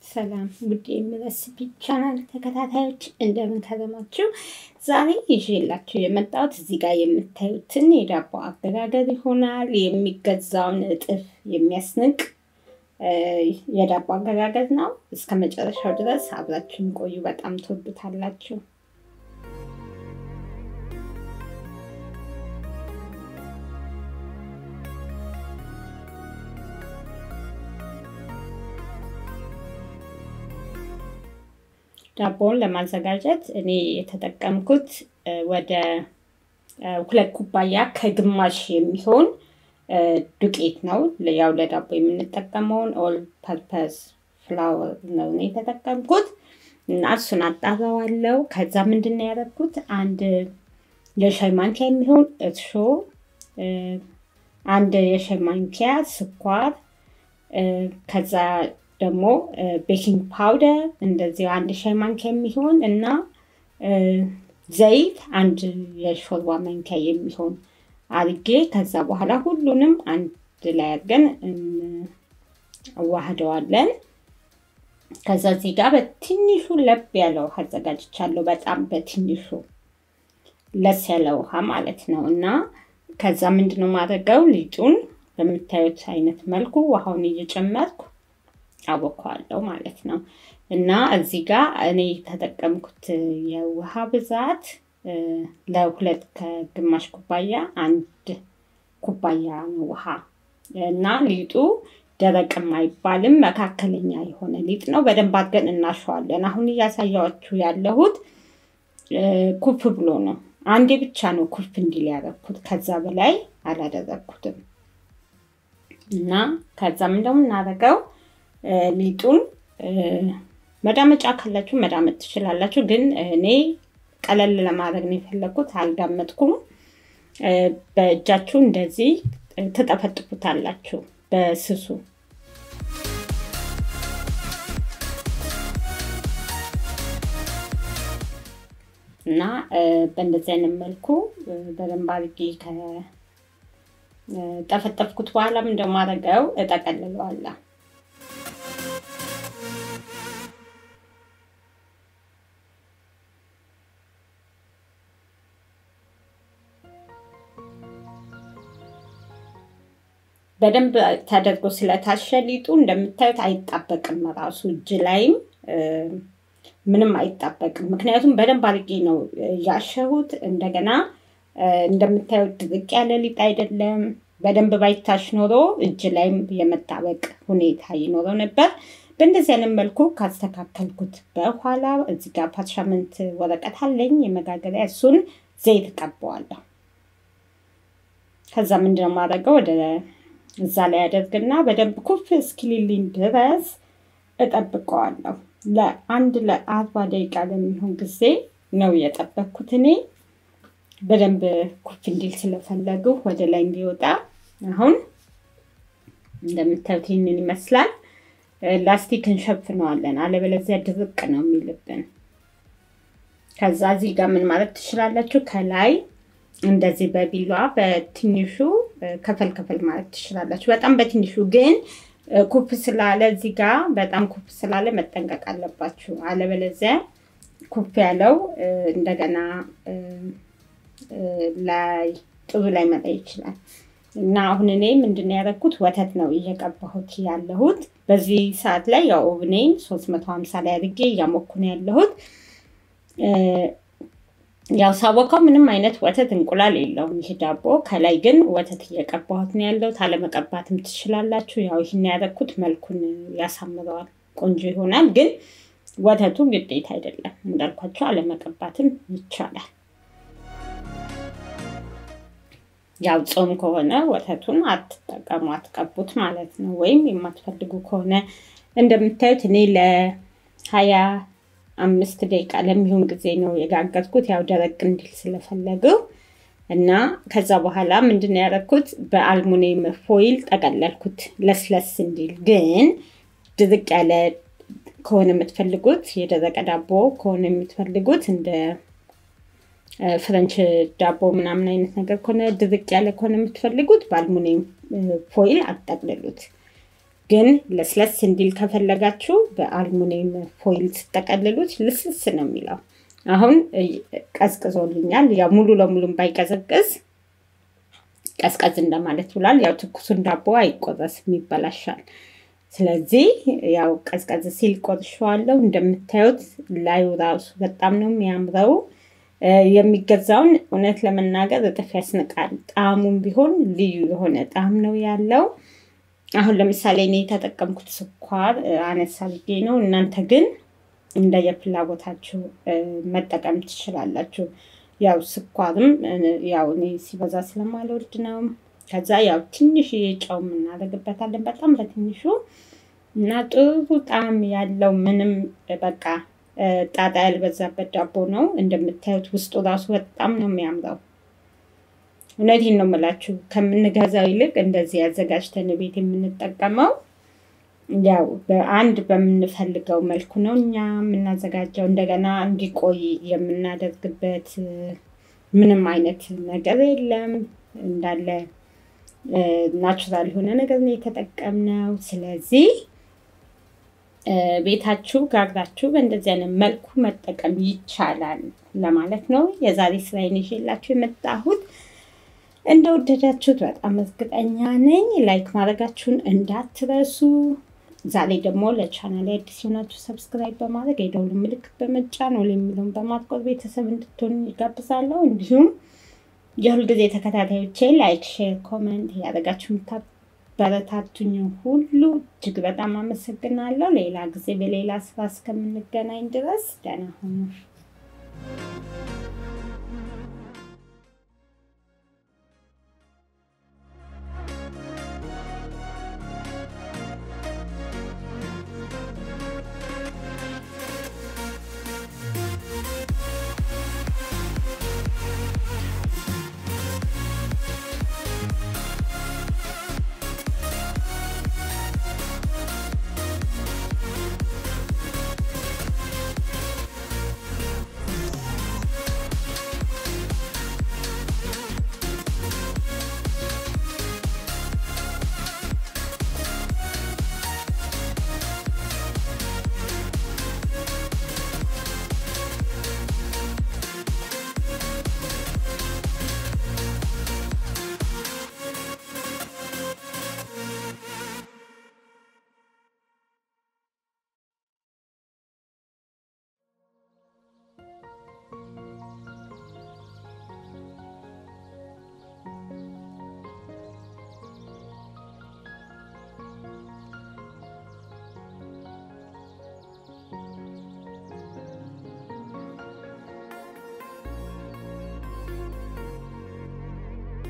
ሰላም ውድ የምረስፒ ቻናል ተከታታዮች እንደምን ከረማችሁ? ዛሬ ይዤላችሁ የመጣሁት እዚህ ጋር የምታዩትን የዳቦ አገጋገር ይሆናል። የሚገዛውን እጥፍ የሚያስንቅ የዳቦ አገጋገር ነው። እስከ መጨረሻው ድረስ አብራችሁን ቆዩ። በጣም ትወዱታላችሁ። ዳቦውን ለማዘጋጀት እኔ የተጠቀምኩት ወደ ሁለት ኩባያ ከግማሽ የሚሆን ዱቄት ነው። ያው ለዳቦ የምንጠቀመውን ኦል ፐርፐስ ፍላወር ነው እኔ የተጠቀምኩት እና እሱን አጣራዋለሁ። ከዛ ምንድን ነው ያደረግኩት አንድ የሻይ ማንኪያ የሚሆን እርሾ፣ አንድ የሻይ ማንኪያ ስኳር ከዛ ደግሞ ቤኪንግ ፓውደር እንደዚህ አንድ ሻይ ማንኪያ የሚሆን እና ዘይት አንድ የሾርባ ማንኪያ የሚሆን አርጌ ከዛ በኋላ ሁሉንም አንድ ላይ አድርገን አዋህደዋለን። ከዛ እዚህ ጋር በትንሹ ለብ ያለ ውሃ አዘጋጅቻለሁ። በጣም በትንሹ ለስ ያለ ውሃ ማለት ነው። እና ከዛ ምንድነው ማድረገው ሊጡን በምታዩት አይነት መልኩ ውሃውን እየጨመርኩ አቦከዋለሁ ማለት ነው። እና እዚህ ጋር እኔ የተጠቀምኩት የውሃ ብዛት ለሁለት ከግማሽ ኩባያ አንድ ኩባያ ነው ውሃ እና ሊጡ ደረቅም አይባልም መካከለኛ የሆነ ሊጥ ነው። በደንብ አድርገን እናሸዋለን። አሁን እያሳያችሁ ያለሁት ኩፍ ብሎ ነው። አንዴ ብቻ ነው ኩፍ እንዲል ያደረኩት። ከዛ በላይ አላደረግኩትም። እና ከዛ ምን ደግሞ እናደርገው ሊጡን መዳመጫ ካላችሁ መዳመጥ ትችላላችሁ። ግን እኔ ቀለል ለማድረግ ነው የፈለግኩት። አልዳመጥኩም። በእጃችሁ እንደዚህ ትጠፈጥፉታላችሁ በስሱ እና በእንደዚህ አይነት መልኩ በደንብ አድርጌ ከጠፈጠፍኩት በኋላም እንደማደርገው እጠቀልለዋለሁ። በደንብ ተደርጎ ስለታሸ ሊጡ እንደምታዩት አይጣበቅም። ራሱ እጅ ላይም ምንም አይጣበቅም። ምክንያቱም በደንብ አድርጌ ነው ያሸሁት። እንደገና እንደምታዩት ድርቅ ያለ ሊጥ አይደለም። በደንብ ባይታሽ ኖሮ እጅ ላይም የመጣበቅ ሁኔታ ይኖረው ነበር። በእንደዚህ አይነት መልኩ ካስተካከልኩት በኋላ እዚህ ጋር ፓርሻመንት ወረቀት አለኝ የመጋገሪያ፣ እሱን ዘይት ቀባዋለሁ። ከዛ ምንድነው የማደርገው ወደ እዛ ላይ ያደርግና በደንብ ኩፍ እስኪልልኝ ድረስ እጠብቀዋለሁ። ለአንድ ለአርባ ደቂቃ ለሚሆን ጊዜ ነው የጠበቅኩት እኔ በደንብ ኩፍ እንዲል ስለፈለጉ ወደ ላይ እንዲወጣ። አሁን እንደምታዩት ይህንን ይመስላል። ላስቲክ እንሸፍነዋለን፣ አለበለዚያ ድርቅ ነው የሚልብን። ከዛ እዚህ ጋር ምን ማለት ትችላላችሁ ከላይ እንደዚህ በቢሏ በትንሹ ከፈል ከፈል ማለት ትችላላችሁ። በጣም በትንሹ ግን ኩፍ ስላለ እዚህ ጋር በጣም ኩፍ ስላለ መጠንቀቅ አለባችሁ። አለበለዚያ ኩፍ ያለው እንደገና ላይ ጥሩ ላይ መጣ ይችላል። እና አሁን እኔ ምንድን ያደረግኩት ወተት ነው እየቀባሁት ያለሁት። በዚህ ሰዓት ላይ ያው ኦቭኔን ሶስት መቶ ሀምሳ ላይ አድርጌ እያሞኩ ነው ያለሁት። ያው ሳቦካው ምንም አይነት ወተት እንቁላል የለውም ይህ ዳቦ። ከላይ ግን ወተት እየቀባሁት ነው ያለሁት። አለመቀባትም ትችላላችሁ። ያው ይህን ያደረኩት መልኩን ያሳምረዋል፣ ቆንጆ ይሆናል። ግን ወተቱ ግዴታ አይደለም እንዳልኳቸው፣ አለመቀባትም ይቻላል። ያው ጾም ከሆነ ወተቱን አትጠቀሙ፣ አትቀቡት ማለት ነው። ወይም የማትፈልጉ ከሆነ እንደምታዩት እኔ ለሀያ አምስት ደቂቃ ለሚሆን ጊዜ ነው የጋገርኩት። ያው ደረቅ እንዲል ስለፈለገው እና ከዛ በኋላ ምንድን ነው ያደረኩት በአልሙኒየም ፎይል ጠቀለልኩት ለስለስ እንዲል። ግን ድርቅ ያለ ከሆነ የምትፈልጉት የደረቀ ዳቦ ከሆነ የምትፈልጉት እንደ ፍረንች ዳቦ ምናምን አይነት ነገር ከሆነ ድርቅ ያለ ከሆነ የምትፈልጉት በአልሙኒየም ፎይል አጠቅልሉት። ግን ለስለስ እንዲል ከፈለጋችሁ በአልሙኒየም ፎይል ስጠቀልሉት ልስልስ ነው የሚለው። አሁን ቀዝቅዞልኛል። ያው ሙሉ ለሙሉም ባይቀዘቅዝ ቀዝቀዝ እንደማለት ብሏል። ያው ትኩሱን ዳቦ አይቆረስም፣ ይበላሻል። ስለዚህ ያው ቀዝቀዝ ሲል ቆርሼዋለሁ። እንደምታዩት ላዩ ራሱ በጣም ነው የሚያምረው። የሚገዛውን እውነት ለመናገር እጥፍ ያስንቃል። ጣዕሙም ቢሆን ልዩ የሆነ ጣዕም ነው ያለው። አሁን ለምሳሌ እኔ የተጠቀምኩት ስኳር አነሳ ብዬ ነው። እናንተ ግን እንደ የፍላጎታችሁ መጠቀም ትችላላችሁ። ያው ስኳርም ያው እኔ ሲበዛ ስለማልወድ ነው። ከዛ ያው ትንሽ ጨው እናደርግበታለን በጣም በትንሹ እና ጥሩ ጣዕም ያለው ምንም በቃ ጣጣ ያልበዛበት ዳቦ ነው። እንደምታዩት ውስጡ ራሱ በጣም ነው የሚያምረው። እውነቴን ነው የምላችሁ ከምንገዛው ይልቅ እንደዚህ አዘጋጅተን ቤት የምንጠቀመው ያው በአንድ በምንፈልገው መልኩ ነው እኛ የምናዘጋጀው። እንደገና እንዲቆይ የምናደርግበት ምንም አይነት ነገር የለም። እንዳለ ናቹራል የሆነ ነገር ነው የተጠቀምነው። ስለዚህ ቤታችሁ ጋግራችሁ በእንደዚህ አይነት መልኩ መጠቀም ይቻላል ለማለት ነው። የዛሬ ስራዬን ይዤላችሁ የመጣሁት እንደወደዳችሁት በጣም እርግጠኛ ነኝ። ላይክ ማድረጋችሁን እንዳትረሱ። ዛሬ ደግሞ ለቻናል አዲስ የሆናችሁ ሰብስክራይብ በማድረግ የደውል ምልክት በመጫን ወል የሚለውን በማጥቆር ቤተሰብ እንድትሆኑ ይጋብዛለሁ። እንዲሁም የሁል ጊዜ ተከታታዮቼ ላይክ፣ ሼር፣ ኮመንት እያደረጋችሁ የምታበረታቱኝ ሁሉ እጅግ በጣም አመሰግናለሁ። ሌላ ጊዜ በሌላ ስራ እስከምንገናኝ ድረስ ደህና ሁኑ።